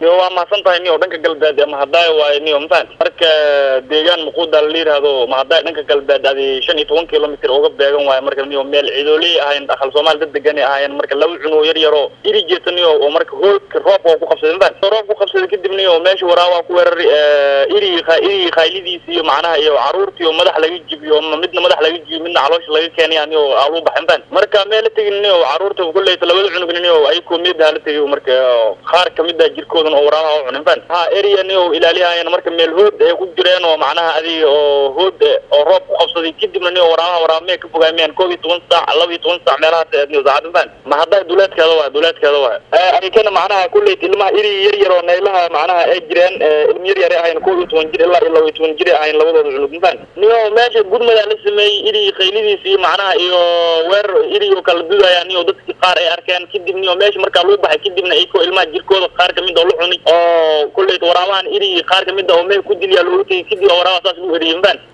yo waa mahadsan tahay niyo dhanka galbeed ee mahadaayo waayo niyo mafahant marka deegaan muquuda la yidhaahdo mahadaayo dhanka galbeed adi shan iyo toban kilomitr uga beegan waayo marka niyo meel cidooley ahayn aqal soomaali dad degan ahaayeen marka laba cunug yar yaro iri jeeta niyo oo marka hoolka roobka oo ku qabsaday mafahant roob ku qabsaday kadib niyo meesha waraabaa ku weerari iri iri khaylidiisi iyo macnaha iyo caruurtii oo madax laga jibiyo midna madax laga jibiyo midna caloosha laga keenaya niyo aalu baxay mafahant marka meel la tegin niyo caruurta kulleyta labada cunugna niyo ayakoo meedaha la tegiyo marka qaar kamid ah jirkoodan oo waraabaha u cunin mafahant ha area niyo ilaaliyahayan marka meel hood ay ku jireen oo macnaha adiga oo hood oo roob ku qabsaday kadibna niyo waraabaha waraabamee ka fogaamiyaan koob iyo toban saac laba iyo toban saac meelahaas niyo saacad mafahant ma hadda duleedkeeda waay duleedkeeda waay ayakana macnaha kulleyt ilmaha iri yar yar oo naylaha macnaha ay jireen ilma yar yar ahayn koob iyo toban jir ilaa iyo laba iyo toban jir ahayn labadooda cunug mafahant niyo meesha gudmadaa la sameeyey iri khaylidiis iyo macnaha iyo weerar iri oo kala dudayaan niyo dadki qaar ay arkeen kadib niyo meesha markaa lagu baxay kadibna ayko ilmaha jirkooda qaar kamid oo la cunay oo kulleyt waraabahan iri qaar kamid a oo meel ku dilyaa loogu tegay kadib waraabaha saas lagu eriyey mafahant